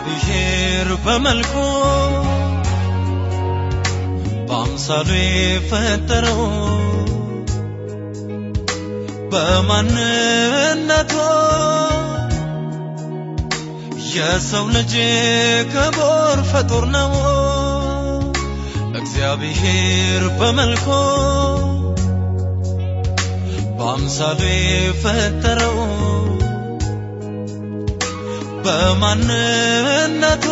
እግዚአብሔር በመልኩ በአምሳሉ የፈጠረው በማንነቱ የሰው ልጅ ክቡር ፍጡር ነው። እግዚአብሔር በመልኩ በአምሳሉ የፈጠረው በማንነቱ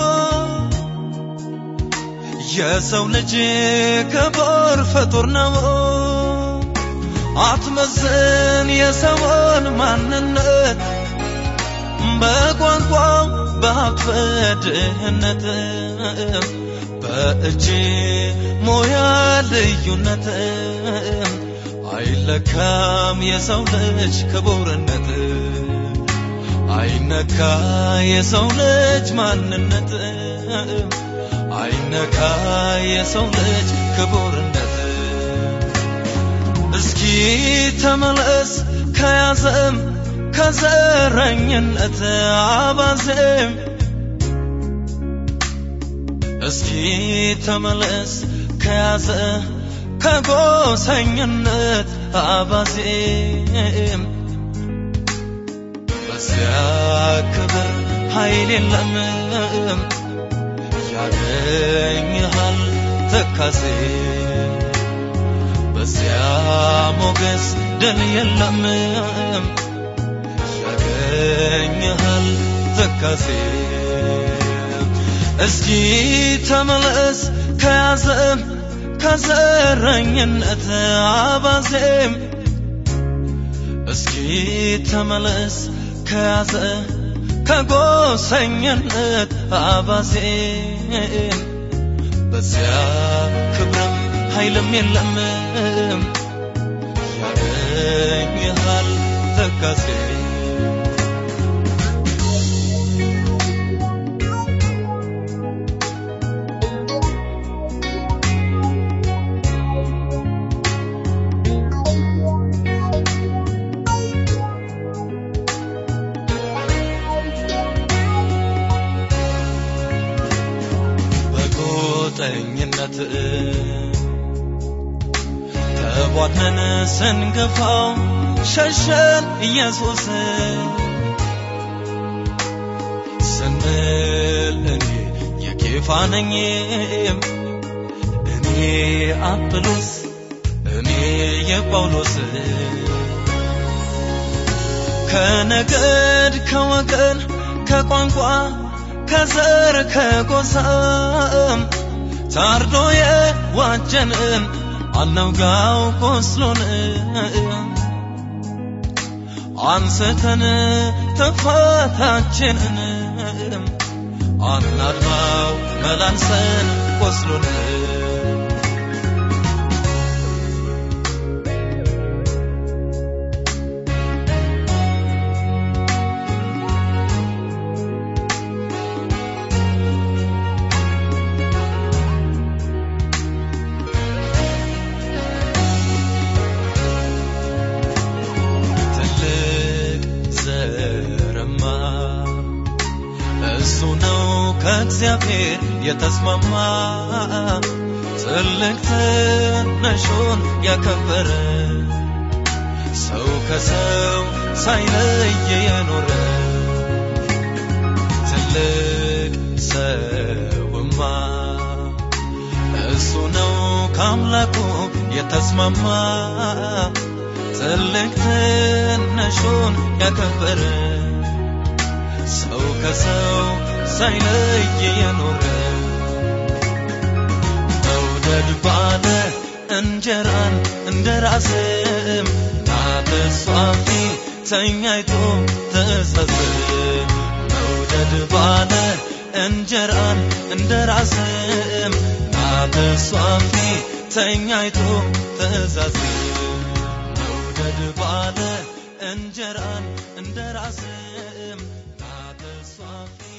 የሰው ልጅ ክቡር ፍጡር ነው። አትመዝን የሰውን ማንነት በቋንቋው በሀብት በድህነት በእጅ ሙያ ልዩነት አይለካም የሰው ልጅ ክቡርነት አይነካ የሰው ልጅ ማንነት አይነካ የሰው ልጅ ክቡርነት እስኪ ተመለስ ከያዘም ከዘረኝነት አባዜም እስኪ ተመለስ ከያዘ ከጎሰኝነት አባዜም በዚያ ክብር ኃይል የለም ያገኝሃል ትካዜ በዚያ ሞገስ ድል የለም ያገኝሃል ትካዜ እስኪ ተመለስ ከያዘም ከዘረኝነት አባዜም እስኪ ተመለስ ከያዘ ከጎሰኝነት አባዜም በዚያ ክብርም ኃይልም የለም ያገኝሃል ተካሴ በጎጠኝነት ተቧድነን ስንገፋው ሸሸን ኢየሱስ ስንል እኔ የኬፋ ነኝ እኔ አጵሎስ እኔ የጳውሎስ ከነገድ ከወገን ከቋንቋ ከዘር ከጎሳም ታርዶ የዋጀንን አናውጋው ቆስሎን አንስተን ጥፋታችንን አናድማው መላልሰን ቆስሎን ትልቅ ዘርማ እሱ ነው ከእግዚአብሔር የተስማማ ትልቅ ትንሹን ያከበረ ሰው ከሰው ሳይለይ የኖረ ትልቅ ሰውማ እሱ ነው ከአምላኩ የተስማማ ትልቅ ትንሹን ያከበረ ሰው ከሰው ሳይለይ የኖረ መውደድ ባለ እንጀራን እንደ ራስም ታተሷፊ ተኛይቶ ተጸጽም መውደድ ባለ እንጀራን እንደ ራስም ታተሷፊ ተኛይቶ ተዛዝም መውደድ ባለ እንጀራን እንደ ራስም ታተሷፊ